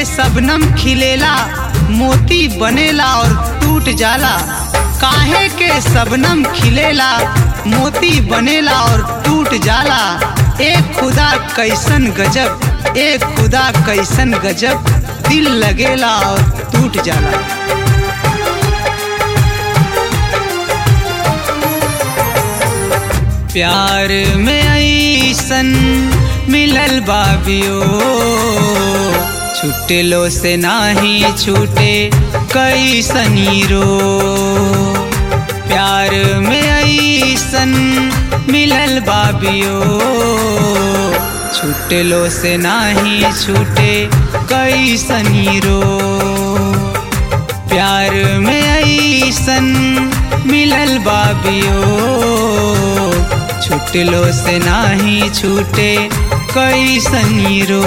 सबनम खिलेला मोती बनेला और टूट जाला काहे के सबनम खिलेला मोती बनेला और टूट जाला एक खुदा कैसन गजब एक खुदा कैसन गजब दिल लगेला और टूट जाला प्यार में ऐसन मिलल बाबियो छुटलो से नाही छूटे कई सनीरो प्यार में ऐसन मिलल बाबियो छुटलो से नाही छूटे कई सनीरो प्यार में ऐसन मिलल बाबियो छुटलो से नाही छूटे कई सनीरो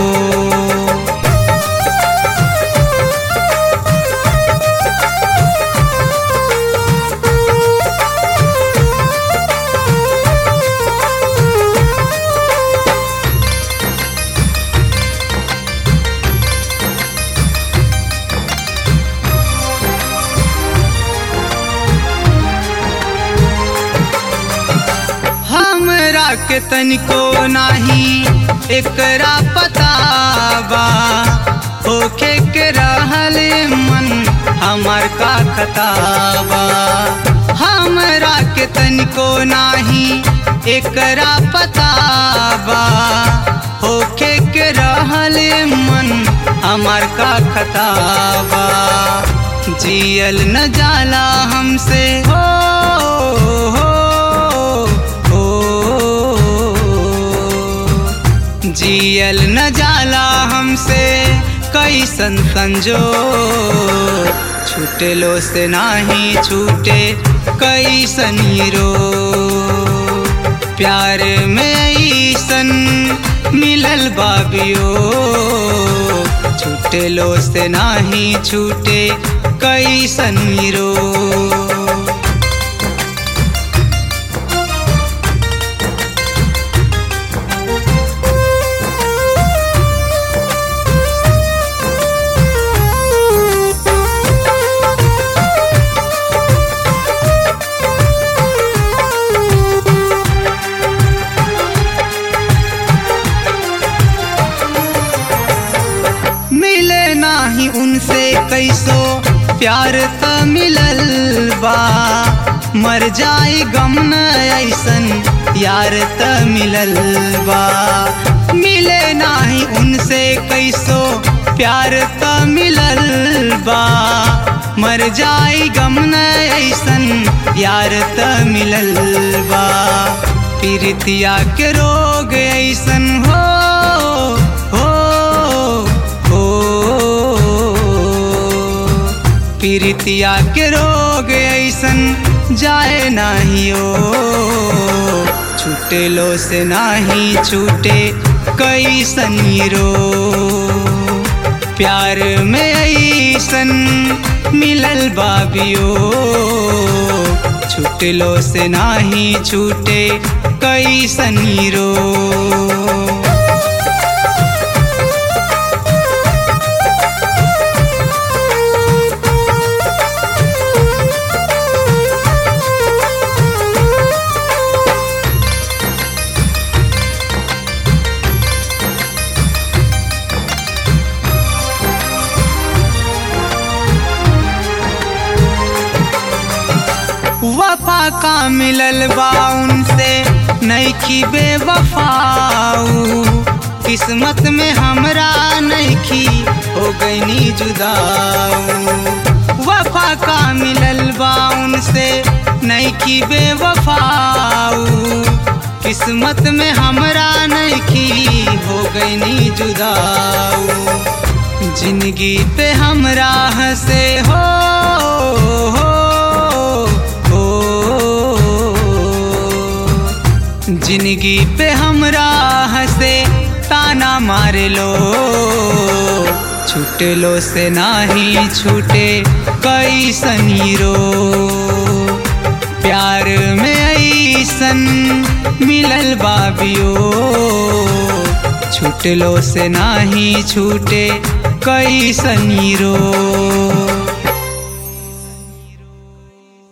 हमरा के तनिको नाही एकरा पताबा होखे के रहल मन हमार का खताबा हमरा के तनिको नाही एकरा पताबा होखे के रहल मन हमार का खताबा जियल न जाला हमसे हो हो जियल न जाला हमसे कैसन संजो छूटलो से नाही छूटे कैसन रो प्यार में ऐसन मिलल बाबियो छूटलो से नाही छूटे कैसन रो मिले नाही उनसे कैसो प्यार त मिलल बा मर जाई गम न ऐसन यार त मिलल बा मिले नाही उनसे कैसो प्यार त मिलल बा मर जाई गम न ऐसन यार त मिलल बा पीरितिया के रोग ऐसन हो हो पीरितिया के रोग ऐसन जाए नाहियो छूटलो से नाही छूटे कई सनीरो प्यार में ऐसन मिलल बाबियो छूटलो से नाही छूटे कई सनीरो वफा का मिलल बा उनसे नैखी बेवफाऊ किस्मत में हमरा नैखी हो गईनी जुदाऊ वफा का मिलल बा उनसे नैखी बेवफाऊ किस्मत में हमरा नैखी हो गईनी जुदाऊ जिंदगी पे हमरा हंसे हो हो जिंदगी पे हमरा हंसे ताना मारे लो छूटलो से नाही छूटे कई सनीरो प्यार में ऐसन मिलल बाबियो छूटलो से नाही छूटे कैसनी रोग